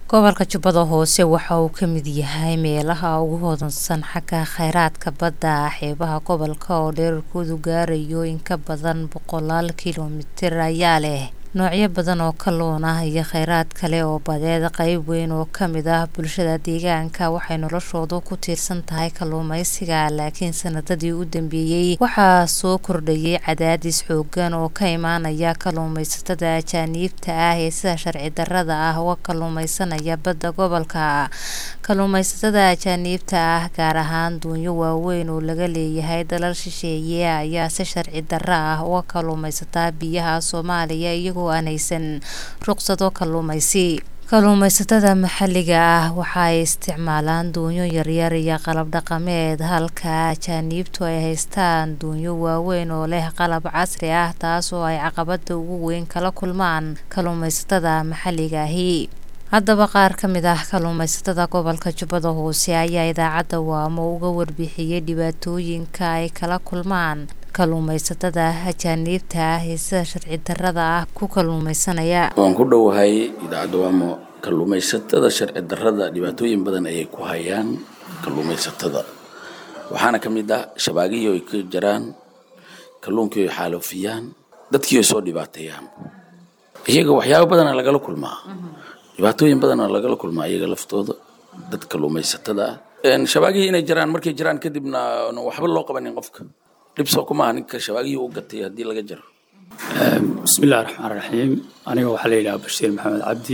gobolka jubbada hoose waxa uu ka mid yahay meelaha ugu hodansan xagga kheyraadka badda xeebaha gobolka oo dhererkoodu gaarayo in ka badan boqolaal kilomitir ayaa leh noocyo badan oo kalluun ah iyo kheyraad kale oo badeed qeyb weyn oo kamid ah bulshada deegaanka waxay noloshoodu ku tiirsan tahay kalluumeysiga laakiin sanadadii u dambeeyey waxaa soo kordhayay cadaadis xoogan oo ka imaanaya kalluumeysatada ajaaniibta ah ee sida sharci darada ah uga kalluumeysanaya badda gobolka kalluumeysatada ajaaniibta ah gaar ahaan duunyo waaweyn oo laga leeyahay dalal shisheeye ayaa si sharci daro ah uga kalluumeysataa biyaha soomaaliya iyagoo aan haysan ruqsado kalluumeysi kalluumeysatada maxalliga ah waxa ay isticmaalaan duunyo yaryar iyo qalab dhaqameed halka ajaaniibtu ay haystaan duunyo waaweyn oo leh qalab casri ah taas oo ay caqabada ugu weyn kala kulmaan kalluumeysatada maxalliga ahi haddaba qaar ka mid ah kalluumeysatada gobolka jubbada hoose ayaa idaacadda waamo uga warbixiyey dhibaatooyinka ay kala kulmaan kalluumeysatada ajaaniibta ah ee sida sharci darada ah ku kalluumeysanaya waan ku dhowahay idaacadda waamo kalluumeysatada sharci darada dhibaatooyin badan ayay ku hayaan kalluumeysatada waxaana ka mid ah shabaagihii ay ka jaraan kalluunkii ay xaalofiyaan dadkii ay soo dhibaateeyaan iyaga waxyaabo badana lagala kulmaa dhibaatooyin badana lagala kulmaa iyaga laftooda dad kalluumeysatada ah shabaagihii inay jaraan markay jaraan kadibna waxba loo qabanin qofka dhibsoo kumaaha ninka shabaagihii u gatay haddii laga jaro bismillahi raxmaan raxiim aniga waxaa la yidhaha bashiir maxamed cabdi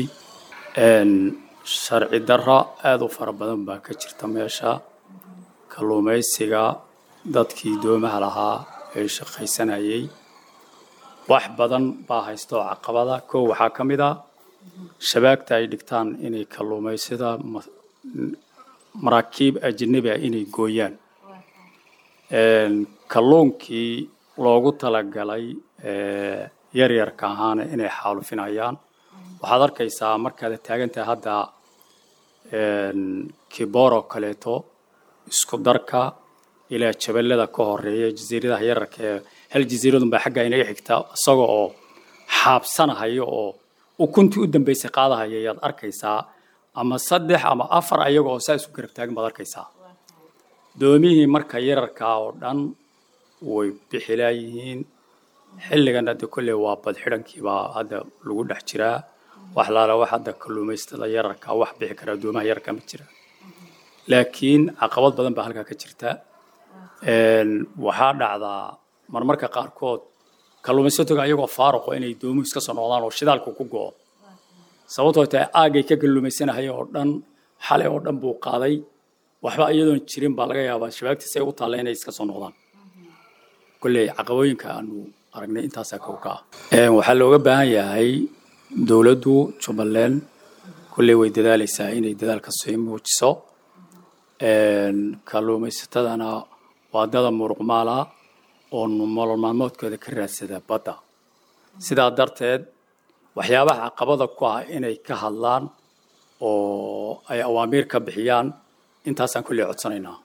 sharci dara aada u fara badan baa ka jirta meesha kalluumeysiga dadkii doomaha lahaa ee shaqaysanayay wax badan baa haysta oo caqabada kow waxaa ka mid ah shabaagta ay dhigtaan inay kalluumeysada maraakiib ajanabi ah inay gooyaan kalluunkii loogu talagalay yaryarka ahaana inay xaalufinayaan waxaad arkaysaa markaad taagantahay hadda kiboro kaleeto isku darka ilaa jabalada ka horeeya jasiiradaha yararka ee hal jasiiradun baa xagga inaga xigta isaga oo xaabsanahaya oo ukuntii u dambeysay qaadahaya ayaad arkaysaa ama saddex ama afar ayaga oo saa isku garab taagan baad arkaysaa doomihii marka yararkaa oo dhan way bixilaayihiin xilligan hadda kolley waa badxidhankiibaa hadda lagu dhex jiraa wax laala wax hadda kalluumaystada yararka wax bixi karaa doomaha yararka ma jira laakiin caqabad badan baa halkaa ka jirta waxaa dhacdaa marmarka qaarkood kalluumaysatoga ayagoo faaruqo inay doomuhu iska soo noqdaan oo shidaalku ku go'o sababtoo tahay aagay ka kalluumaysanahaya oo dhan xalay oo dhan buu qaaday waxba iyadoon jirin baa laga yaabaa shabaagtiisa ay u taalla inay iska soo noqdaan kolley caqabooyinka aanu aragnay intaasaa kow ka ah waxaa looga baahan yahay dowladdu jubbaland kolley way dadaalaysaa inay dadaalka sii muujiso kalluumaysatadana waa dada muruqmaala oo nolol maalmoodkooda ka raadsada badda sidaa darteed waxyaabaha caqabada ku ah inay ka hadlaan oo ay awaamiir ka bixiyaan intaasaan kolley codsanaynaa